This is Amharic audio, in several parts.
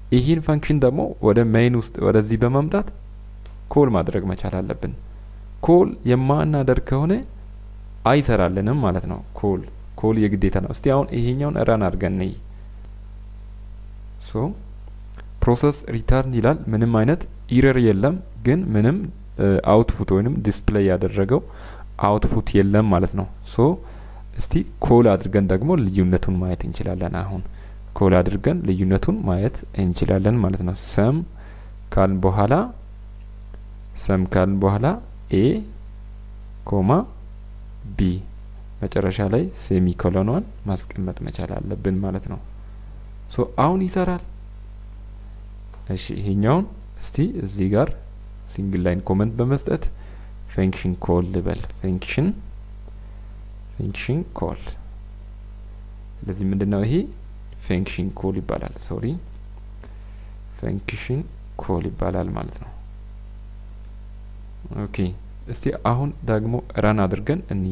ይህን ፈንክሽን ደግሞ ወደ ሜይን ውስጥ ወደዚህ በማምጣት ኮል ማድረግ መቻል አለብን። ኮል የማናደርግ ከሆነ አይሰራልንም ማለት ነው። ኮል ኮል የግዴታ ነው። እስቲ አሁን ይሄኛውን ረን አድርገን ነይ ሶ ፕሮሰስ ሪተርን ይላል። ምንም አይነት ኢረር የለም፣ ግን ምንም አውትፑት ወይንም ዲስፕሌይ ያደረገው አውትፑት የለም ማለት ነው። ሶ እስቲ ኮል አድርገን ደግሞ ልዩነቱን ማየት እንችላለን። አሁን ኮል አድርገን ልዩነቱን ማየት እንችላለን ማለት ነው። ሰም ካልን በኋላ ሰም ካልን በኋላ ኤ ኮማ ቢ መጨረሻ ላይ ሴሚ ኮሎኗን ማስቀመጥ መቻል አለብን ማለት ነው። ሶ አሁን ይሰራል። እሺ ይሄኛውን እስቲ እዚህ ጋር ሲንግል ላይን ኮመንት በመስጠት ፈንክሽን ኮል ልበል። ፈንክሽን ፈንክሽን ኮል። ስለዚህ ምንድነው ይሄ ፈንክሽን ኮል ይባላል። ሶሪ ፈንክሽን ኮል ይባላል ማለት ነው። ኦኬ እስቲ አሁን ደግሞ ረን አድርገን እኒ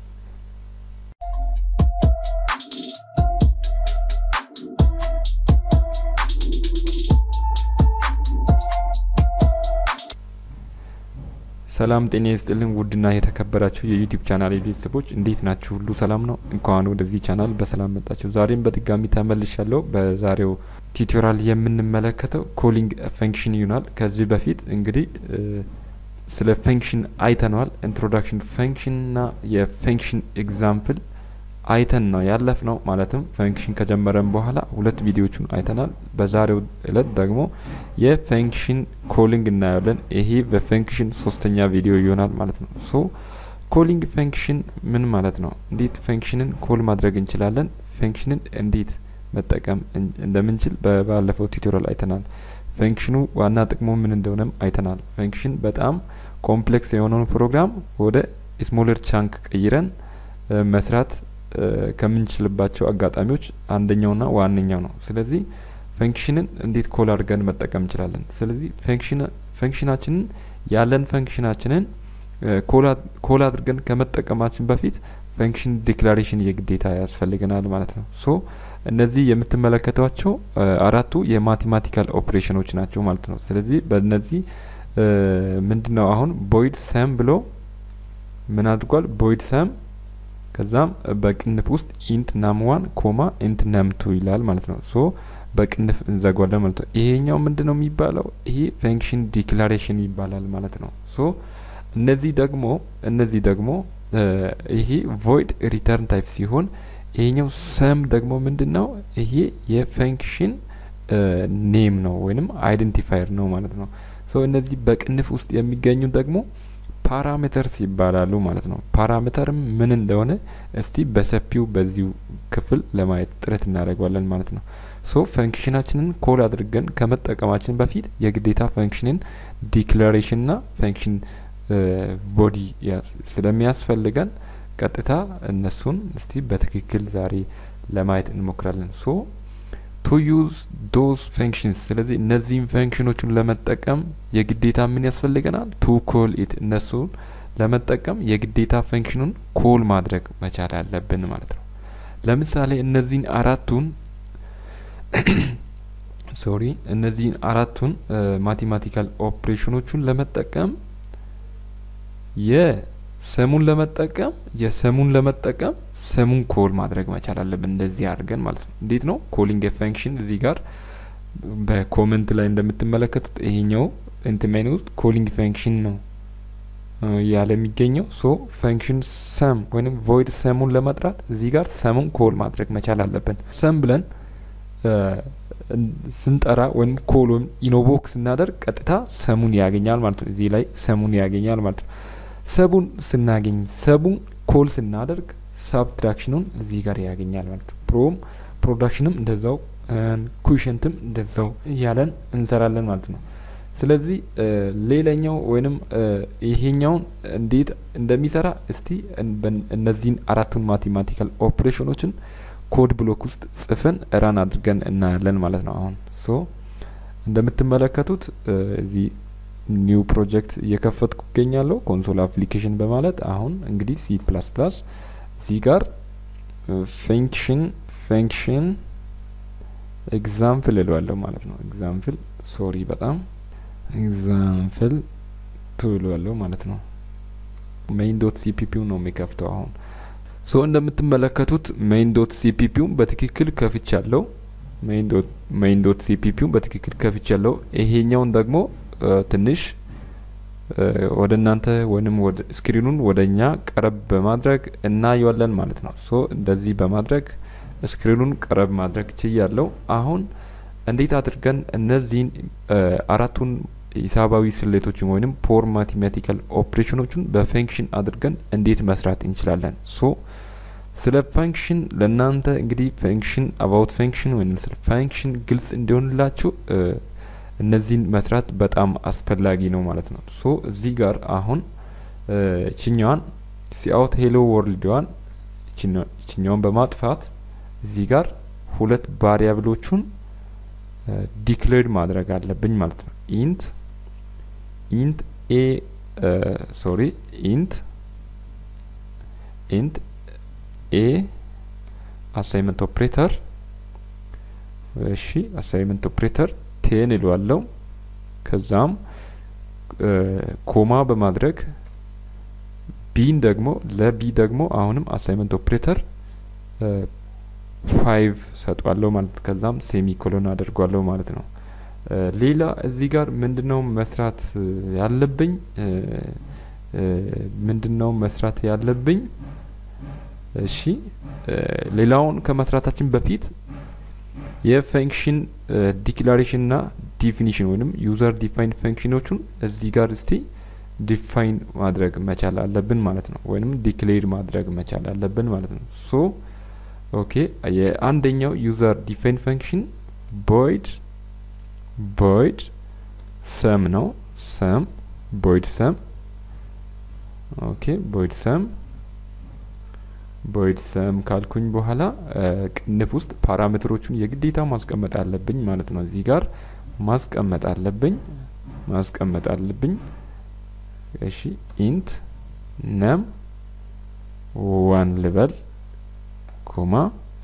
ሰላም ጤና ይስጥልን። ውድና የተከበራችሁ የዩቲዩብ ቻናል ቤተሰቦች እንዴት ናችሁ? ሁሉ ሰላም ነው? እንኳን ወደዚህ ቻናል በሰላም መጣችሁ። ዛሬም በድጋሚ ተመልሻለሁ። በዛሬው ቲዩቶሪያል የምንመለከተው ኮሊንግ ፈንክሽን ይሆናል። ከዚህ በፊት እንግዲህ ስለ ፈንክሽን አይተነዋል። ኢንትሮዳክሽን ፈንክሽንና የፈንክሽን ኤግዛምፕል አይተን ነው ያለፍ ነው። ማለትም ፈንክሽን ከጀመረን በኋላ ሁለት ቪዲዮቹን አይተናል። በዛሬው እለት ደግሞ የፈንክሽን ኮሊንግ እናያለን። ይሄ በፈንክሽን ሶስተኛ ቪዲዮ ይሆናል ማለት ነው። ሶ ኮሊንግ ፈንክሽን ምን ማለት ነው? እንዴት ፈንክሽንን ኮል ማድረግ እንችላለን? ፈንክሽንን እንዴት መጠቀም እንደምንችል በባለፈው ቱቶሪያል አይተናል። ፈንክሽኑ ዋና ጥቅሙ ምን እንደሆነም አይተናል። ፈንክሽን በጣም ኮምፕሌክስ የሆነውን ፕሮግራም ወደ ስሞለር ቻንክ ቀይረን መስራት ከምንችልባቸው አጋጣሚዎች አንደኛውና ዋነኛው ነው። ስለዚህ ፈንክሽንን እንዴት ኮል አድርገን መጠቀም እንችላለን? ስለዚህ ፈንክሽናችንን ያለን ፈንክሽናችንን ኮል አድርገን ከመጠቀማችን በፊት ፈንክሽን ዲክላሬሽን የግዴታ ያስፈልገናል ማለት ነው። ሶ እነዚህ የምትመለከቷቸው አራቱ የማቴማቲካል ኦፕሬሽኖች ናቸው ማለት ነው። ስለዚህ በእነዚህ ምንድነው አሁን ቦይድ ሰም ብሎ ምን አድርጓል? ቦይድ ሰም ከዛም በቅንፍ ውስጥ ኢንት ናም ዋን ኮማ ኢንት ናም ቱ ይላል ማለት ነው። ሶ በቅንፍ እንዘጓለን ማለት ነው። ይሄኛው ምንድን ነው የሚባለው? ይሄ ፈንክሽን ዲክላሬሽን ይባላል ማለት ነው። ሶ እነዚህ ደግሞ እነዚህ ደግሞ ይሄ ቮይድ ሪተርን ታይፕ ሲሆን ይሄኛው ሰም ደግሞ ምንድን ነው? ይሄ የፈንክሽን ኔም ነው ወይንም አይደንቲፋየር ነው ማለት ነው። ሶ እነዚህ በቅንፍ ውስጥ የሚገኙ ደግሞ ፓራሜተርስ ይባላሉ ማለት ነው። ፓራሜተርም ምን እንደሆነ እስቲ በሰፊው በዚሁ ክፍል ለማየት ጥረት እናደርገዋለን ማለት ነው። ሶ ፈንክሽናችንን ኮል አድርገን ከመጠቀማችን በፊት የግዴታ ፈንክሽንን ዲክላሬሽንና ፈንክሽን ቦዲ ስለሚያስፈልገን ቀጥታ እነሱን እስቲ በትክክል ዛሬ ለማየት እንሞክራለን። ሶ ቱ ዩዝ ዶዝ ፈንክሽንስ ስለዚህ እነዚህም ፈንክሽኖቹን ለመጠቀም የግዴታ ምን ያስፈልገናል? ቱ ኮል ኢት እነሱን ለመጠቀም የግዴታ ፈንክሽኑን ኮል ማድረግ መቻል አለብን ማለት ነው። ለምሳሌ እነዚህን አራቱን ሶሪ እነዚህን አራቱን ማቴማቲካል ኦፕሬሽኖቹን ለመጠቀም የሰሙን ለመጠቀም የሰሙን ለመጠቀም ሰሙን ኮል ማድረግ መቻል አለብን። እንደዚህ አድርገን ማለት ነው። እንዴት ነው ኮሊንግ ፈንክሽን? እዚህ ጋር በኮመንት ላይ እንደምትመለከቱት ይሄኛው ኢንትሜን ውስጥ ኮሊንግ ፈንክሽን ነው ያለ የሚገኘው። ሶ ፈንክሽን ሰም ወይም ቮይድ ሰሙን ለመጥራት እዚህ ጋር ሰሙን ኮል ማድረግ መቻል አለብን። ሰም ብለን ስንጠራ ወይም ኮል ወይም ኢኖቮክ ስናደርግ ቀጥታ ሰሙን ያገኛል ማለት ነው። እዚህ ላይ ሰሙን ያገኛል ማለት ነው። ሰቡን ስናገኝ ሰቡን ኮል ስናደርግ ሳብትራክሽኑን እዚህ ጋር ያገኛል ማለት ነው። ፕሮም ፕሮዳክሽንም እንደዛው ኩሽንትም እንደዛው እያለን እንሰራለን ማለት ነው። ስለዚህ ሌላኛው ወይንም ይሄኛውን እንዴት እንደሚሰራ እስቲ እነዚህን አራቱን ማቴማቲካል ኦፕሬሽኖችን ኮድ ብሎክ ውስጥ ጽፈን ራን አድርገን እናያለን ማለት ነው። አሁን ሶ እንደምትመለከቱት እዚህ ኒው ፕሮጀክት እየከፈትኩ ይገኛለሁ ኮንሶል አፕሊኬሽን በማለት አሁን እንግዲህ ሲ ፕላስ ፕላስ እዚህ ጋር ፈንክሽን ፈንክሽን ኤግዛምፕል እለዋለሁ ማለት ነው። ኤግዛምፕል ሶሪ በጣም ኤግዛምፕል ቱ እለዋለሁ ማለት ነው። ሜይን ዶት ሲፒፒው ነው የሚከፍተው አሁን ሶ እንደምትመለከቱት ሜይን ዶት ሲፒፒውን በትክክል ከፍቻለሁ። ሜይን ዶት ሲፒፒውን በትክክል ከፍቻለሁ። ይሄኛውን ደግሞ ትንሽ ወደ እናንተ ወይም ወደ ስክሪኑን ወደ እኛ ቀረብ በማድረግ እናየዋለን ማለት ነው። ሶ እንደዚህ በማድረግ ስክሪኑን ቀረብ ማድረግ ችያለሁ። አሁን እንዴት አድርገን እነዚህን አራቱን ሂሳባዊ ስሌቶችን ወይም ፖር ማቴማቲካል ኦፕሬሽኖችን በፈንክሽን አድርገን እንዴት መስራት እንችላለን? ሶ ስለ ፈንክሽን ለእናንተ እንግዲህ ፈንክሽን አባውት ፈንክሽን ወይም ስለ ፈንክሽን ግልጽ እንዲሆንላችሁ እነዚህን መስራት በጣም አስፈላጊ ነው ማለት ነው። ሶ እዚህ ጋር አሁን ችኛዋን ሲአውት ሄሎ ወርልድዋን ችኛዋን በማጥፋት እዚህ ጋር ሁለት ቫሪያብሎቹን ዲክሌር ማድረግ አለብኝ ማለት ነው። ኢንት ኢንት ኤ ሶሪ ኢንት ኢንት ኤ አሳይመንት ኦፕሬተር እሺ አሳይመንት ኦፕሬተር ቴን ይለዋለው። ከዛም ኮማ በማድረግ ቢን ደግሞ ለቢ ደግሞ አሁንም አሳይመንት ኦፕሬተር ፋይቭ ሰጧለሁ ማለት ከዛም ሴሚ ኮሎን አድርጓለሁ ማለት ነው። ሌላ እዚህ ጋር ምንድነው መስራት ያለብኝ? ምንድነው መስራት ያለብኝ? እሺ ሌላውን ከመስራታችን በፊት የፈንክሽን ዲክላሬሽን እና ዲፊኒሽን ወይም ዩዘር ዲፋይን ፈንክሽኖቹን እዚህ ጋር እስቲ ዲፋይን ማድረግ መቻል አለብን ማለት ነው። ወይም ዲክሌር ማድረግ መቻል አለብን ማለት ነው። ሶ ኦኬ የአንደኛው ዩዘር ዲፋይን ፈንክሽን ቦይድ ቦይድ ሰም ነው። ሰም ቦይድ ሰም ኦኬ ቦይድ ሰም ቦይድ ሰም ካልኩኝ በኋላ ቅንፍ ውስጥ ፓራሜትሮቹን የግዴታ ማስቀመጥ አለብኝ ማለት ነው። እዚህ ጋር ማስቀመጥ አለብኝ ማስቀመጥ አለብኝ። እሺ ኢንት ነም ዋን ልበል ኮማ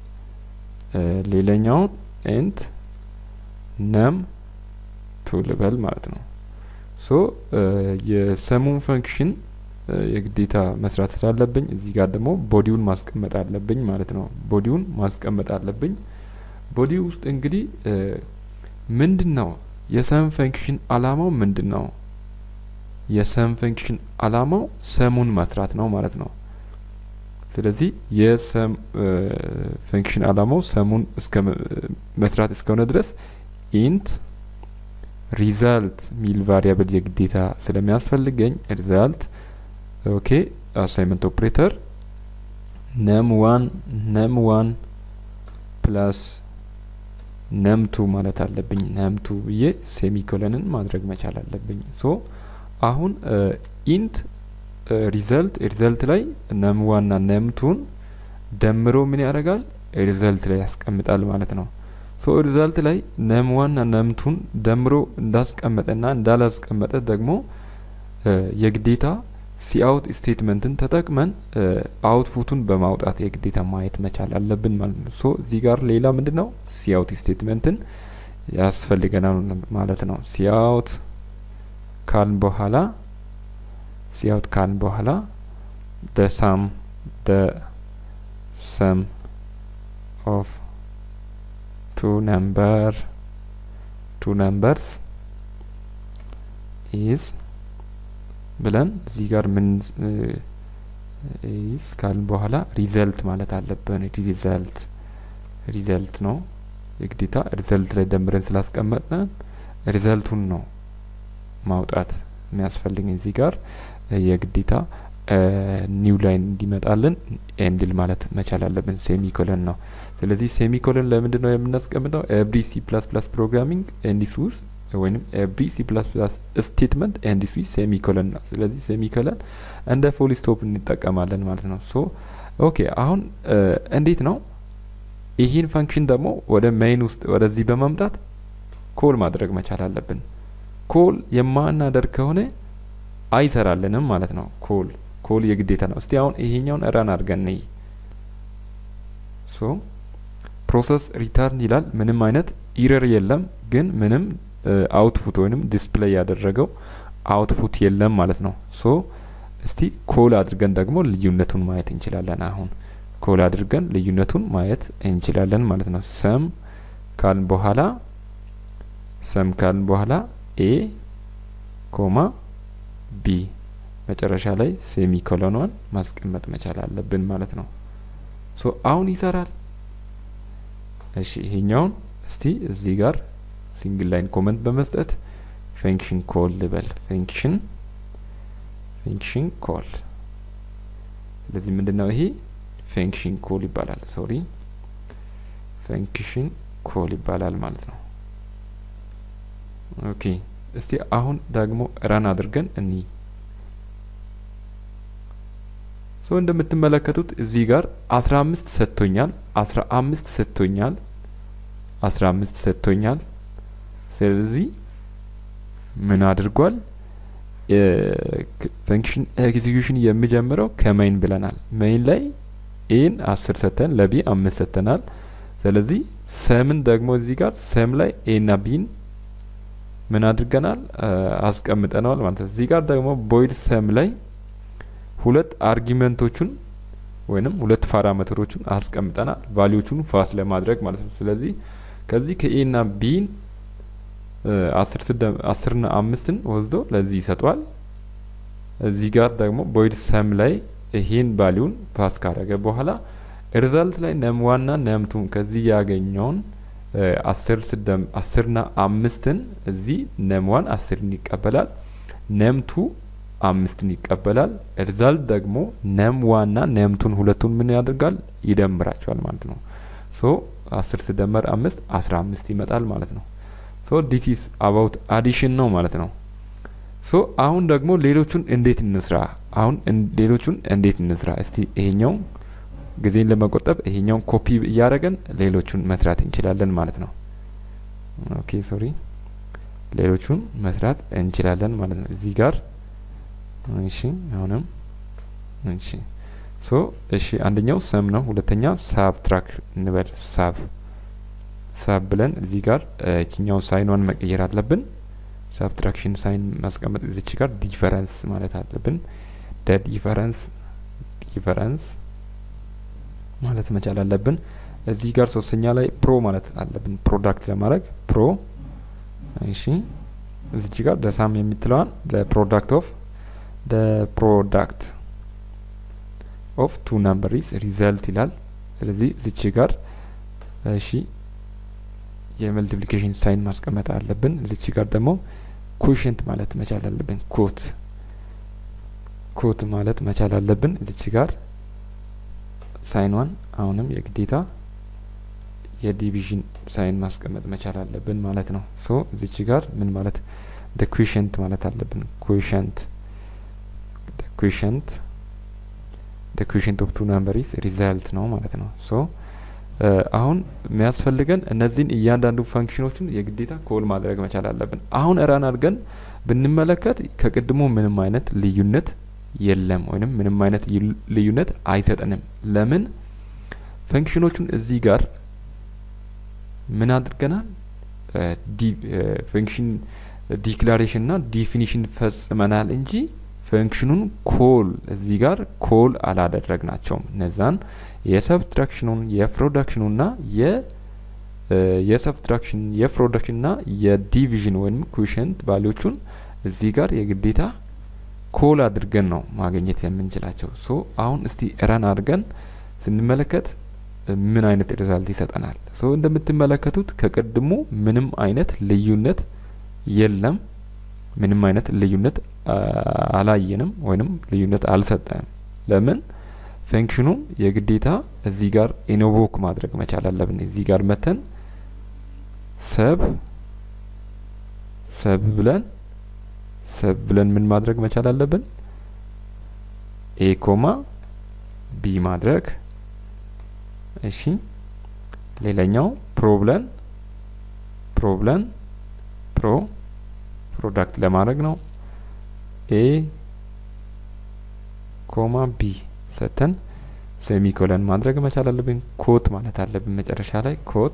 ሌላኛውን ኢንት ነም ቱ ልበል ማለት ነው። ሶ የሰሙን ፈንክሽን የግዴታ መስራት ስላለብኝ እዚህ ጋር ደግሞ ቦዲውን ማስቀመጥ አለብኝ ማለት ነው። ቦዲውን ማስቀመጥ አለብኝ። ቦዲ ውስጥ እንግዲህ ምንድን ነው የሰም ፈንክሽን አላማው ምንድን ነው? የሰም ፈንክሽን አላማው ሰሙን መስራት ነው ማለት ነው። ስለዚህ የሰም ፈንክሽን አላማው ሰሙን እስከ መስራት እስከሆነ ድረስ ኢንት ሪዛልት ሚል ቫሪያብል የግዴታ ስለሚያስፈልገኝ ሪዛልት ኦኬ አሳይመንት ኦፕሬተር ነም ዋን ነም ዋን ፕላስ ነም ቱ ማለት አለብኝ። ነም ቱ ብዬ ሴሚኮለንን ማድረግ መቻል አለብኝ። ሶ አሁን ኢንት ሪዘልት ሪዘልት ላይ ነም ዋና ነም ቱን ደምሮ ምን ያደርጋል? ሪዘልት ላይ ያስቀምጣል ማለት ነው። ሶ ሪዛልት ላይ ነም ዋና ነም ቱን ደምሮ እንዳስቀመጠና እንዳላስቀመጠ ደግሞ የግዴታ ሲአውት ስቴትመንትን ተጠቅመን አውትፑቱን በማውጣት የግዴታ ማየት መቻል አለብን ማለት ነው። ሶ እዚህ ጋር ሌላ ምንድን ነው ሲአውት ስቴትመንትን ያስፈልገናል ማለት ነው። ሲአውት ካልን በኋላ ሲአውት ካልን በኋላ ደ ሳም ደ ሰም ኦፍ ቱ ነምበር ቱ ነምበርስ ኢዝ ብለን እዚህ ጋር ምን ኢዝ ካልን በኋላ ሪዘልት ማለት አለብን። ሪዘልት ሪዘልት ነው የግዴታ ሪዘልት ላይ ደምረን ስላስቀመጥን ሪዘልቱን ነው ማውጣት የሚያስፈልገኝ እዚህ ጋር የግዴታ ኒው ላይን እንዲመጣልን ኤንድል ማለት መቻል አለብን። ሴሚኮለን ነው። ስለዚህ ሴሚኮለን ለምንድን ነው የምናስቀምጠው? ኤቭሪ ሲ ፕላስ ፕላስ ፕሮግራሚንግ ኤንዲስ ውስጥ ወይም ኤቭሪ ሲ ፕላስ ፕላስ ስቴትመንት ኤንዲስ ዊዝ ሴሚኮለን ነው። ስለዚህ ሴሚኮለን እንደ ፉል ስቶፕ እንጠቀማለን ማለት ነው። ሶ ኦኬ አሁን እንዴት ነው ይህን ፈንክሽን ደግሞ ወደ ሜይን ውስጥ ወደዚህ በማምጣት ኮል ማድረግ መቻል አለብን። ኮል የማናደርግ ከሆነ አይሰራልንም ማለት ነው። ኮል ኮል የግዴታ ነው። እስቲ አሁን ይሄኛውን ረን አድርገን ነይ ሶ ፕሮሰስ ሪተርን ይላል። ምንም አይነት ኢረር የለም፣ ግን ምንም አውትፑት ወይንም ዲስፕሌይ ያደረገው አውትፑት የለም ማለት ነው። ሶ እስቲ ኮል አድርገን ደግሞ ልዩነቱን ማየት እንችላለን። አሁን ኮል አድርገን ልዩነቱን ማየት እንችላለን ማለት ነው። ሰም ካልን በኋላ ሰም ካልን በኋላ ኤ ኮማ ቢ መጨረሻ ላይ ሴሚ ኮሎኗን ማስቀመጥ መቻል አለብን ማለት ነው። ሶ አሁን ይሰራል። እሺ ይሄኛውን እስቲ እዚህ ጋር ሲንግል ላይን ኮመንት በመስጠት ፈንክሽን ኮል ልበል። ፈንክሽን ፈንክሽን ኮል። ስለዚህ ምንድን ነው ይሄ ፈንክሽን ኮል ይባላል። ሶሪ ፈንክሽን ኮል ይባላል ማለት ነው። ኦኬ እስቲ አሁን ደግሞ ረን አድርገን እኒ ሶ እንደምትመለከቱት እዚህ ጋር አስራ አምስት ሰጥቶኛል፣ አስራ አምስት ሰጥቶኛል፣ አስራ አምስት ሰጥቶኛል። ስለዚህ ምን አድርጓል? ፈንክሽን ኤግዚኪዩሽን የሚጀምረው ከሜይን ብለናል። ሜይን ላይ ኤን አስር ሰተን ለቢ አምስት ሰተናል። ስለዚህ ሰምን ደግሞ እዚህ ጋር ሰም ላይ ኤና ቢን ምን አድርገናል አስቀምጠነዋል ማለት ነው። እዚህ ጋር ደግሞ ቦይድ ሰም ላይ ሁለት አርጊመንቶቹን ወይንም ሁለት ፓራሜትሮቹን አስቀምጠናል ቫሊዎቹን ፋስ ለማድረግ ማለት ነው። ስለዚህ ከዚህ ከኤና ቢን አስርና አምስትን ወስዶ ለዚህ ይሰጧል። እዚህ ጋር ደግሞ ቦይድ ሰም ላይ ይሄን ቫሊውን ፓስ ካረገ በኋላ ሪዛልት ላይ ነም ዋና ነምቱን ከዚህ ያገኘውን አስር ስደም አስርና አምስትን እዚህ ነም ዋን አስርን ይቀበላል። ነምቱ አምስትን ይቀበላል። ሪዛልት ደግሞ ነም ዋና ነምቱን ሁለቱን ምን ያደርጋል ይደምራቸዋል ማለት ነው። ሶ አስር ስደመር አምስት አስራ አምስት ይመጣል ማለት ነው። ሶ ዲስ ኢዝ አባውት አዲሽን ነው ማለት ነው። ሶ አሁን ደግሞ ሌሎቹን እንዴት እንስራ? አሁን ሌሎቹን እንዴት እንስራ? እስቲ ይሄኛው ጊዜን ለመቆጠብ ይሄኛውን ኮፒ እያደረገን ሌሎቹን መስራት እንችላለን ማለት ነው። ኦኬ ሶሪ ሌሎቹን መስራት እንችላለን ማለት ነው። እዚህ ጋር እሺ፣ አሁንም እሺ፣ ሶ እሺ፣ አንደኛው ሰም ነው። ሁለተኛ ሳብትራክ እንበል ሳብ ሳብ ብለን እዚህ ጋር እችኛውን ሳይኗን መቀየር አለብን። ሳብትራክሽን ሳይን ማስቀመጥ እዚች ጋር ዲፈረንስ ማለት አለብን። ደ ዲፈረንስ ዲፈረንስ ማለት መቻል አለብን። እዚህ ጋር ሶስተኛ ላይ ፕሮ ማለት አለብን። ፕሮዳክት ለማድረግ ፕሮ እሺ፣ እዚች ጋር ደሳም የምትለዋን ፕሮዳክት ኦፍ ፕሮዳክት ኦፍ ቱ ናምበሪስ ሪዘልት ይላል። ስለዚህ እዚች ጋር እሺ የመልቲፕሊኬሽን ሳይን ማስቀመጥ አለብን። እዚች ጋር ደግሞ ኮሽንት ማለት መቻል አለብን። ኮት ኮት ማለት መቻል አለብን። እዚች ጋር ሳይኗን አሁንም የግዴታ የዲቪዥን ሳይን ማስቀመጥ መቻል አለብን ማለት ነው። ሶ እዚች ጋር ምን ማለት ደ ኩሽንት ማለት አለብን። ኩሽንት ደ ኩሽንት ደ ኩሽንት ኦፍ ቱ ናምበሪስ ሪዛልት ነው ማለት ነው። ሶ አሁን የሚያስፈልገን እነዚህን እያንዳንዱ ፈንክሽኖችን የግዴታ ኮል ማድረግ መቻል አለብን። አሁን እራን አድርገን ብንመለከት ከቅድሞ ምንም አይነት ልዩነት የለም ወይንም ምንም አይነት ልዩነት አይሰጠንም። ለምን ፈንክሽኖቹን እዚህ ጋር ምን አድርገናል? ፈንክሽን ዲክላሬሽን ና ዲፊኒሽን ፈጽመናል እንጂ ፈንክሽኑን ኮል እዚህ ጋር ኮል አላደረግናቸውም። እነዛን የሰብትራክሽኑን የፕሮዳክሽኑን ና የሰብትራክሽን የፕሮዳክሽን ና የዲቪዥን ወይም ኩሽንት ቫሊዎቹን እዚህ ጋር የግዴታ ኮል አድርገን ነው ማግኘት የምንችላቸው። ሶ አሁን እስቲ ረን አድርገን ስንመለከት ምን አይነት ሪዛልት ይሰጠናል? ሶ እንደምትመለከቱት ከቅድሙ ምንም አይነት ልዩነት የለም። ምንም አይነት ልዩነት አላየንም ወይንም ልዩነት አልሰጠንም። ለምን ፈንክሽኑን የግዴታ እዚህ ጋር ኢኖቮክ ማድረግ መቻል አለብን። እዚህ ጋር መተን ሰብ ሰብ ብለን ሰብ ብለን ምን ማድረግ መቻል አለብን? ኤ ኮማ ቢ ማድረግ እሺ። ሌላኛው ፕሮብለን ፕሮብለን ፕሮ ፕሮዳክት ለማድረግ ነው። ኤ ኮማ ቢ ሰተን ሴሚኮለን ማድረግ መቻል አለብን። ኮት ማለት አለብን መጨረሻ ላይ ኮት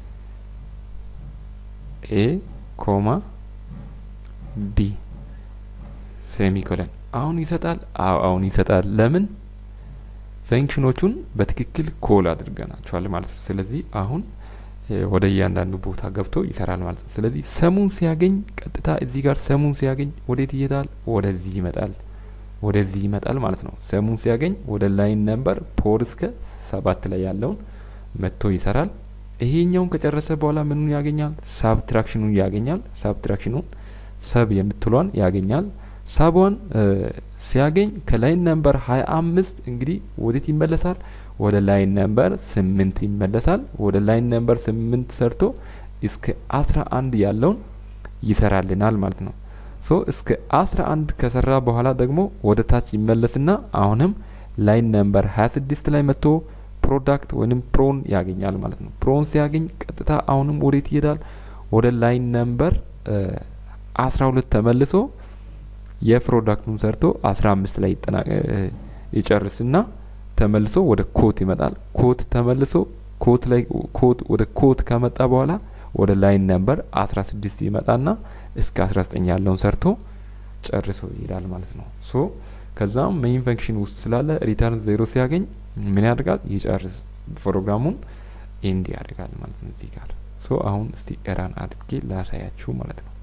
ኤ ኮማ ቢ ሴሚኮለን አሁን ይሰጣል። አዎ አሁን ይሰጣል። ለምን ፈንክሽኖቹን በትክክል ኮል አድርገናቸዋል ማለት ነው። ስለዚህ አሁን ወደ እያንዳንዱ ቦታ ገብቶ ይሰራል ማለት ነው። ስለዚህ ሰሙን ሲያገኝ ቀጥታ እዚህ ጋር ሰሙን ሲያገኝ ወዴት ይሄዳል? ወደዚህ ይመጣል። ወደዚህ ይመጣል ማለት ነው። ሰሙን ሲያገኝ ወደ ላይን ነምበር ፖር እስከ ሰባት ላይ ያለውን መጥቶ ይሰራል። ይሄኛውን ከጨረሰ በኋላ ምኑን ያገኛል? ሳብትራክሽኑን ያገኛል። ሳብትራክሽኑን ሰብ የምትሏን ያገኛል። ሳቧን ሲያገኝ ከላይን ነምበር ሀያ አምስት እንግዲህ ወዴት ይመለሳል? ወደ ላይን ነምበር ስምንት ይመለሳል። ወደ ላይን ነምበር ስምንት ሰርቶ እስከ አስራ አንድ ያለውን ይሰራልናል ማለት ነው። ሶ እስከ አስራ አንድ ከሰራ በኋላ ደግሞ ወደ ታች ይመለስና አሁንም ላይን ነምበር ሀያ ስድስት ላይ መጥቶ ፕሮዳክት ወይም ፕሮን ያገኛል ማለት ነው። ፕሮን ሲያገኝ ቀጥታ አሁንም ወዴት ይሄዳል? ወደ ላይን ነምበር አስራ ሁለት ተመልሶ የፕሮዳክቱን ሰርቶ አስራ አምስት ላይ ይጨርስና ተመልሶ ወደ ኮት ይመጣል። ኮት ተመልሶ ኮት ላይ ኮት ወደ ኮት ከመጣ በኋላ ወደ ላይን ነምበር አስራ ስድስት ይመጣና እስከ አስራ ዘጠኝ ያለውን ሰርቶ ጨርሶ ይሄዳል ማለት ነው። ሶ ከዛም ሜይን ፈንክሽን ውስጥ ስላለ ሪተርን ዜሮ ሲያገኝ ምን ያደርጋል? ይጨርስ ፕሮግራሙን ኤንድ ያደርጋል ማለት ነው። እዚህ ጋር ሶ አሁን እስቲ ኤራን አድርጌ ላሳያችሁ ማለት ነው።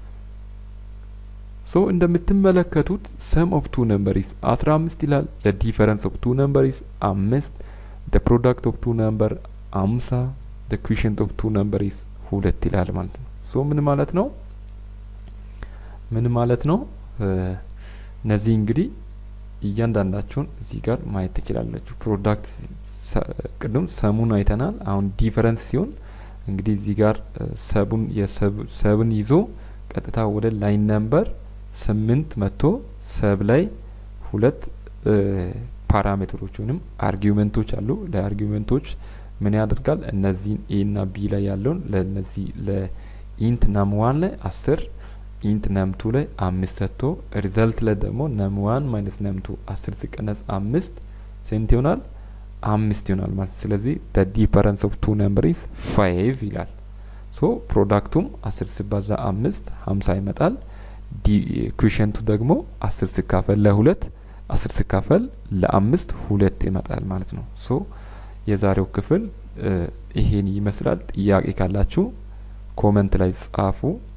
ሶ እንደምትመለከቱት ሰም ኦፍ ቱ ነምበር ኢስ አስራ አምስት ይላል። ዘ ዲፈረንስ ኦፍ ቱ ነምበር ኢስ አምስት። ዘ ፕሮዳክት ኦፍ ቱ ነምበር አምሳ። ዘ ኩሽንት ኦፍ ቱ ነምበር ኢስ ሁለት ይላል ማለት ነው። ሶ ምን ማለት ነው? ምን ማለት ነው? እነዚህ እንግዲህ እያንዳንዳቸውን እዚህ ጋር ማየት ትችላላችሁ። ፕሮዳክት ቅድም ሰሙን አይተናል። አሁን ዲፈረንስ ሲሆን እንግዲህ እዚህ ጋር ሰቡን የሰብን ይዞ ቀጥታ ወደ ላይን ነምበር ስምንት መቶ ሰብ ላይ ሁለት ፓራሜትሮች ወይም አርጊውመንቶች አሉ። ለአርጊውመንቶች ምን ያደርጋል? እነዚህን ኤ እና ቢ ላይ ያለውን ለእነዚህ ለኢንት ነም ዋን ላይ አስር ኢንት ነምቱ ላይ አምስት ሰጥቶ ሪዘልት ላይ ደግሞ ነም ዋን ማይነስ ነምቱ አስር ሲቀነስ አምስት ሴንት ይሆናል አምስት ይሆናል ማለት ስለዚህ ደ ዲፈረንስ ኦፍ ቱ ነምበር ኢዝ ፋይቭ ይላል። ሶ ፕሮዳክቱም አስር ሲባዛ አምስት ሀምሳ ይመጣል። ኩሽንቱ ደግሞ አስር ሲካፈል ለሁለት አስር ሲካፈል ለአምስት ሁለት ይመጣል ማለት ነው። ሶ የዛሬው ክፍል ይሄን ይመስላል። ጥያቄ ካላችሁ ኮመንት ላይ ጻፉ።